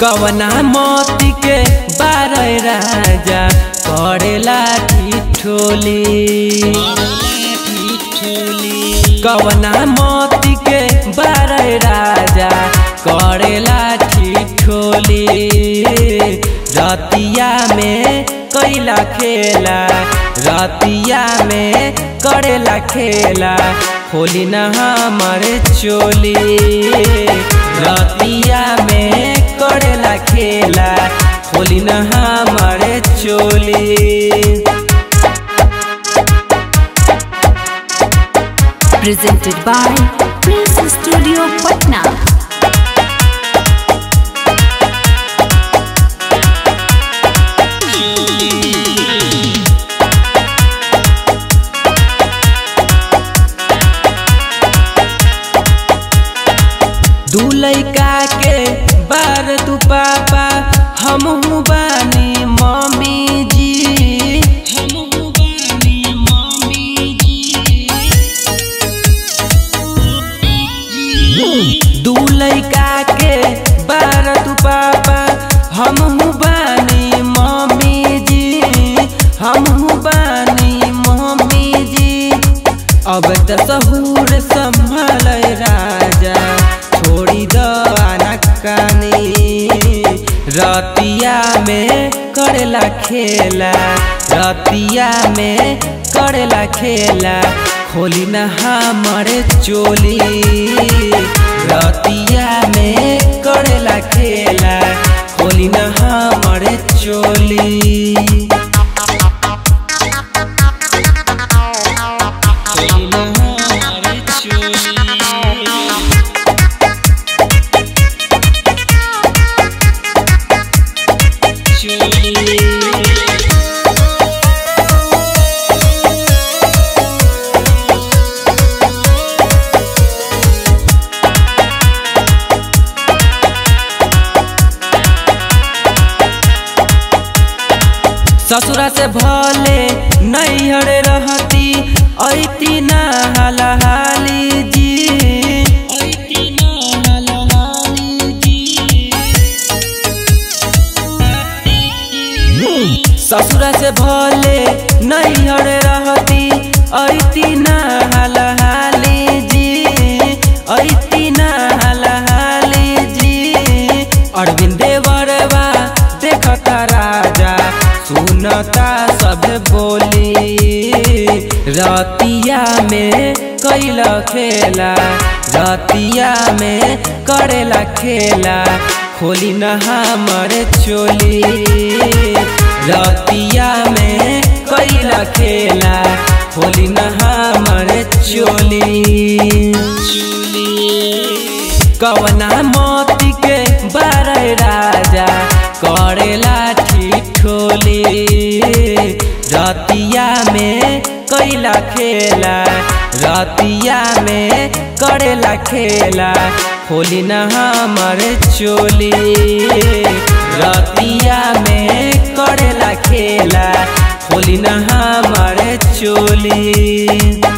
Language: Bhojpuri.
कवना मोती के बारह राजा करेला ठिठोली कवना मोती के बारह राजा करेला ठिठोली रतिया में कैला खेला रतिया में करेला खेला होली न हमारे चोली रतिया में करेला खेला होली न हमारे चोली presented by Prince Studio Patna. दू लैका के बार तू पापा हम बानी मम्मी जी हमहू बानी मम्मी जी दू लैका के बार तू पापा हमहू बानी मम्मी जी हमहू बानी मम्मी जी अब त सहूर संभल राजा छोड़ी द कानी रतिया में करेला खेला रतिया में करेला खेला खोली न हमारे चोली रतिया में करेला खेला खोली न हमारे चोली खोली न हमारे चोली ससुरा से भले नैहर रहती ऐती ना हलहाली जी ऐती ना हलहाली जी ससुरा से भले नैहर रहती ऐती ना हलहाली जी ऐती ना हलहाली जी अरविंद देवरवा देखता राजा सुनता सब बोली रतिया में कैल खेला रतिया में करेला खेला खोली न हमर चोली रतिया में कैला खेला खोली न हमर चोली कवना मोती के बारह राजा करेला ठिठोली रतिया में कैला खेला रतिया में करेला खेला खोली न हमर चोली रतिया में करेला खेला खोली न हमर चोली